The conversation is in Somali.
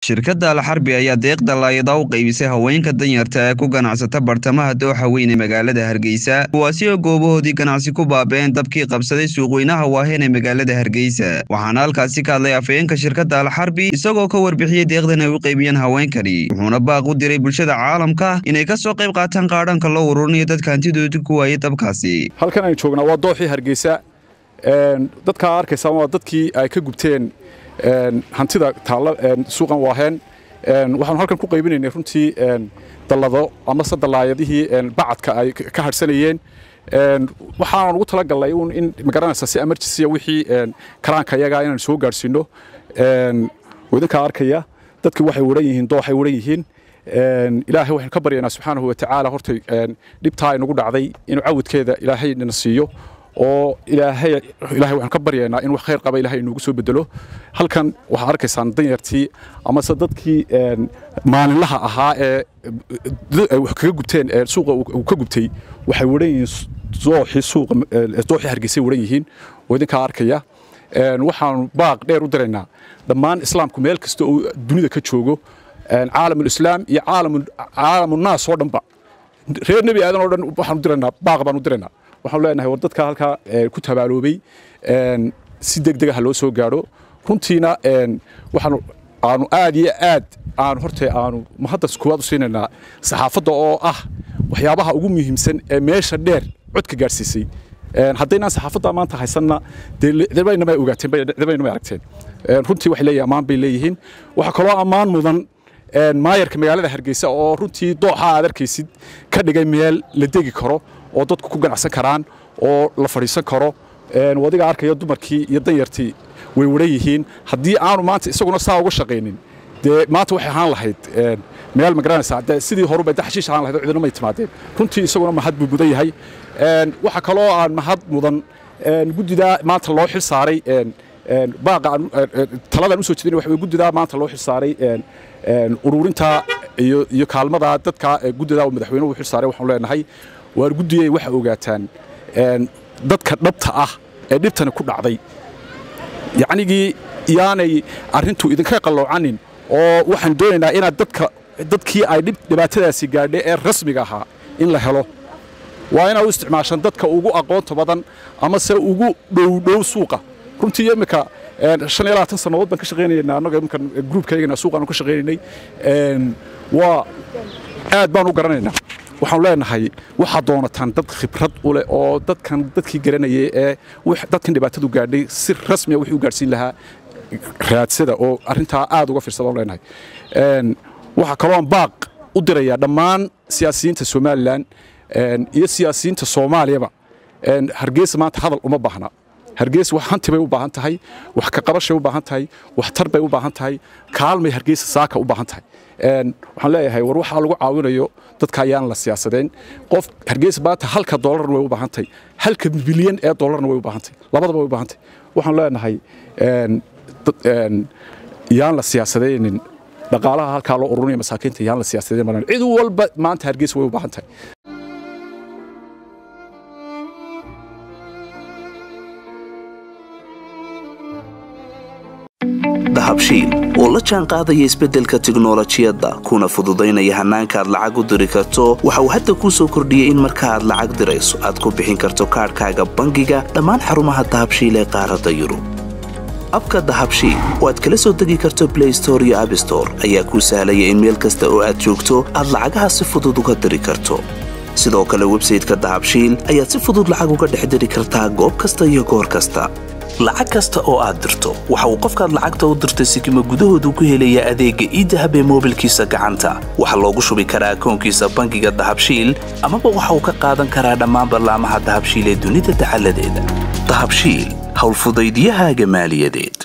shirkadda alxarbi ayaa deeqda laayada u qaybisay haweenka danyarta ee ku ganacsata bartamaha dooxa weyn ee magaalada hargeysa kuwaasi oo goobahoodii ganacsi ku baaba'een dabkii qabsaday suuqweynaha waaheen ee magaalada hargeysa waxaana halkaasi ka hadlay afhayeenka shirkadda alxarbi isagoo ka warbixiyey deeqdan ay u qaybiyeen haweenkani wuxuuna baaq u diray bulshada caalamka inay ka soo qayb qaataan qaadhanka loo ururinayo dadka hantidoodii ku waayay dabkaasi halkan aynu joognaa waa dooxii hargeysa dadkaa arkaysaa waa dadkii ay ka gubteen hantida taalla suuqan waaheen waxaanu halkan ku qaybinaynay runtii dallado amase dallaayadihii bacadka ay ka hadhsanayeen waxaan ugu talagalnay un in magaranaysa si emergency wixii karaanka iyaga inaan soo gaadhsiino idinkaa arkaya dadkii waxay waran yihiin dooxay waran yihiin ilaahay waxaynu ka baryaynaa subxaanahu watacaala hortay dhibtaa inagu dhacday inuu cawidkeeda ilaahay nana siiyo oo ilaahay ilaahay waxaan ka baryaynaa in wax khayr qaba ilaahay inoogu soo bedelo halkan waxaad arkaysaan danyartii amase dadkii maalinlaha ahaa ee wax kaga gubteen suuqa uu ka gubtay waxay waran yihiin dooxii suuqa dooxii hargeysay waran yihiin oo idinkaa arkaya waxaanu baaq dheer u diraynaa dhammaan islaamku meel kasta oo dunida ka joogo caalamulislaam iyo caalamunnaas oo dhanba reer nebi aadan oo dhan waxaan u diraynaa baaq baan u diraynaa waxaanu leenahay war dadka halkaa ku tabaaloobay si deg dega ha loo soo gaadho runtiina waxaanu aanu aad iyo aad aanu horta aanu mahaddas koowaad u siinaynaa saxaafadda oo ah waxyaabaha ugu muhiimsan ee meesha dheer codka gaadhsiisay haddaynaan saxaafadda maanta haysanna deedabaynamay ogaateen deedabaynamay aragteen runtii waxay leeyihin ammaan bay leeyihiin waxaa kaloo ammaan mudan maayarka magaalada hargeysa oo runtii dooxa aad arkaysid ka dhigay meel la degi karo oo dadku ku ganacsan karaan oo la fadhiisan karo adiga arkaya dumarkii iyo danyartii way waran yihiin haddii aanu maanta isaguna saa uga shaqaynin dee maanta waxay ahaan lahayd meel magaranaysa de sidii horuba de xashiish ahaan lahayd oo cidina may timaadeen runtii isaguna mahad buu mudan yahay waxaa kaloo aan mahad mudan guddidaa maanta loo xil saaray baaqa taladan usoo jeedin waxa guddidaa maanta loo xil saaray ururinta iyo kaalmada dadka guddidaa madaxweynuhu xil saaray waxaanu leenahay waar guddiyey waxa ogaataan dadka dhabta ah ee dhibtani ku dhacday yacnigii yaanay arrintu idinka qalloocanin oo waxaan doonaynaa inaad dadka dadkii ay dhibaatadaasi gaadhay ee rasmiga ahaa in la helo waa inaad u isticmaashaan dadka ugu aqoonta badan amase ugu dhowdhow suuqa runtii imika shan iyo labaatan sannadood baan ka shaqaynaynaa annaga imkan gruubkaygana suuqaanu ka shaqaynaynay waa aad baan u garanaynaa waxaanu leenahay waxaad doonataan dad khibrad u leh oo dadkan dadkii garanayay ee dadkan dhibaatadu gaadhay si rasmiya wixii u gaadhsiin lahaa raadsada oo arrintaa aad uga fiirsada aan leenahay waxaa kalooan baaq u dirayaa dhammaan siyaasiyiinta somalilan iyo siyaasiyiinta soomaaliyaba hargeysa maanta hadal uma baahna hargeysa wax hanti bay u baahan tahay wax ka qabashay u baahan tahay wax tar bay u baahan tahay kaalmay hargeysa saaka u baahan tahay waxaan leeyahay war waxaa lagu caawinayo dadka ayaan la siyaasadeen qof hargeysa maanta halka doolarna way u baahan tahay halka bilyan ee doolarna way u baahan tahay labadaba way u baahan tahay waxaan leenahay yaan la siyaasadaynin dhaqaalaha halkaa loo ururinaya masaakiinta yaan la siyaasadeen maran cid walba maanta hargeysa way u baahan tahay dahabshiil oo la jaan qaadaya isbeddelka tiknolojiyadda kuna fududaynaya hannaanka aad lacag u diri karto waxa uu hadda kuu soo kordhiyey in marka aad lacag dirayso aad ku bixin karto kaadhkaaga bangiga dhammaan xarumaha dahabshiil ee qaaradda yurub abka dahabshiil oo aad kala soo degi karto blay store iyo abstore ayaa kuu sahlaya in meel kasta oo aad joogto aad lacagaha si fudud uga diri karto sidoo kale websayteka dahabshiil ayaad si fudud lacag uga dhex diri kartaa goob kasta iyo goor kasta lacag kasta oo aad dirto waxa uu qofkaad lacagta u dirtay sikima gudahoodu ku helayaa adeegga iidahab ee moobilkiisa gacanta waxaa loogu shubi karaa akoonkiisa bangiga dahabshiil amaba waxa uu ka qaadan karaa dhammaan ballaamaha dahabshiil ee dunida dacaladeeda dahabshiil howlfudaydyahaaga maaliyadeed